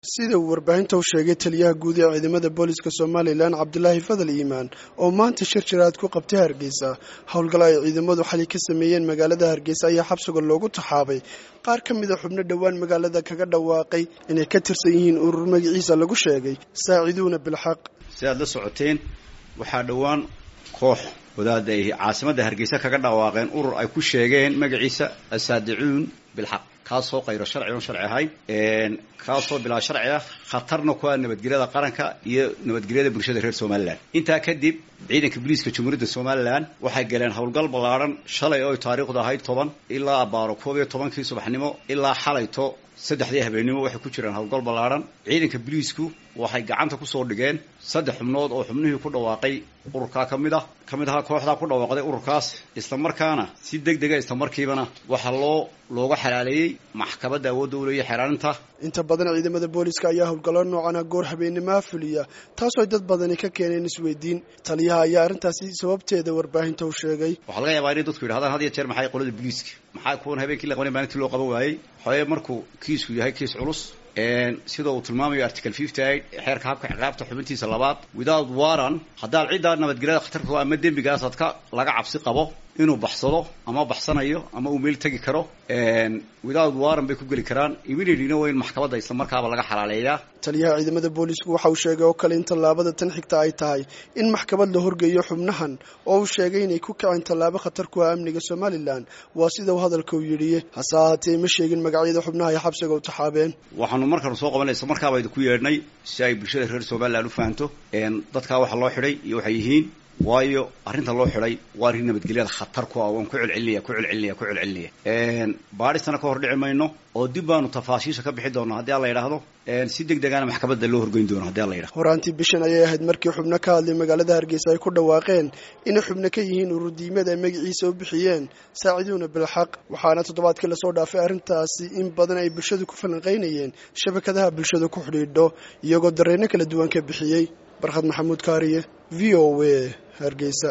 sida uu warbaahinta u sheegay taliyaha guud ee ciidamada booliska somalilan cabdulaahi fadal iimaan oo maanta shir jiraad ku qabtay hargeysa howlgal ay ciidamadu xali ka sameeyeen magaalada hargeysa ayaa xabsiga loogu taxaabay qaar ka mida xubno dhowaan magaalada kaga dhawaaqay inay ka tirsan yihiin urur magaciisa lagu sheegay saaciduuna bilxaq si aad la socoteen waxaa dhowaan koox wadaada ay caasimadda hargeysa kaga dhawaaqeen urur ay ku sheegeen magaciisa asaadicuun bilxaq kaasoo qayro sharci oon sharci ahayn kaasoo bilaa sharci ah khatarna ku ah nabadgelyada qaranka iyo nabadgelyada bulshada reer somalilan intaa kadib ciidanka booliiska jamhuuriyadda somalilan waxay galeen howlgal ballaadhan shalay oo taariikhdu ahayd toban ilaa abaaro koob iyo tobankii subaxnimo ilaa xalayto saddexdii habeennimo waxay ku jiraan howlgal ballaadhan ciidanka booliisku waxay gacanta kusoo dhigeen saddex xubnood oo xubnihii ku dhawaaqay ururkaa ka mid ah ka mid ahaa kooxdaa ku dhawaaqday ururkaas islamarkaana si deg dega islamarkiibana waxaa loo looga xalaaleeyey maxkamadda awoodda u leeya xeraarinta inta badan ciidamada booliska ayaa howlgallo noocana goor habeenimaa fuliya taasoo dad badani ka keeneen isweydiin taliyaha ayaa arrintaasi sababteeda warbaahinta u sheegay waxaa laga yaabaa inay dadku yidhahdaan had iyo jeer maxay qolada booliiska maxaa kuwan habeenkii la qabanay maalintii loo qaban waayey xoye markuu kiisku yahay kiis culus sida uu tilmaamayo article fifty eight xeerka habka ciqaabta xubintiisa labaad without waran haddaad ciddaa nabadgelyada khatarka ama dembigaas adka laga cabsi qabo inuu baxsado ama baxsanayo ama uu meel tegi karo without waran bay ku geli karaan immediatelyna waa in maxkamadda islamarkaaba laga xalaaleeyaa taliyaha ciidamada boolisku waxa uu sheegay oo kale in tallaabada tan xigta ay tahay in maxkamad la horgeeyo xubnahan oo uu sheegay inay ku kaceen tallaabo khatar ku ah amniga somalilan waa sida uu hadalka u yidhi hase ahaatee ma sheegin magacyada xubnaha ay xabsiga u taxaabeen waxaanu markaanu soo qabanay isla markaaba idinku yeedhnay si ay bulshada reer somalilan u fahanto dadkaa waxa loo xidhay iyo waxay yihiin waayo arrinta loo xidhay waa arrin nabadgelyada khatar ku ah waan ku celcelinaya ku celcelinaya ku celcelinaya baadhistana ka hor dhici mayno oo dib baanu tafaashiisha ka bixi doonaa haddii alla yidhaahdo si deg degana maxkamadda loo horgeyn doono hadii alla yidhahdo horaantii bishan ayay ahayd markii xubno ka hadlay magaalada hargeysa ay ku dhawaaqeen inay xubno ka yihiin ururdiimada ay magaciisa u bixiyeen saaciduuna bilxaq waxaana toddobaadkii lasoo dhaafay arrintaasi in badan ay bulshadu ku falanqaynayeen shabakadaha bulshada ku xidhiidho iyagoo dareenno kala duwan ka bixiyey barkhad maxamuud kaariye v o a hargeysa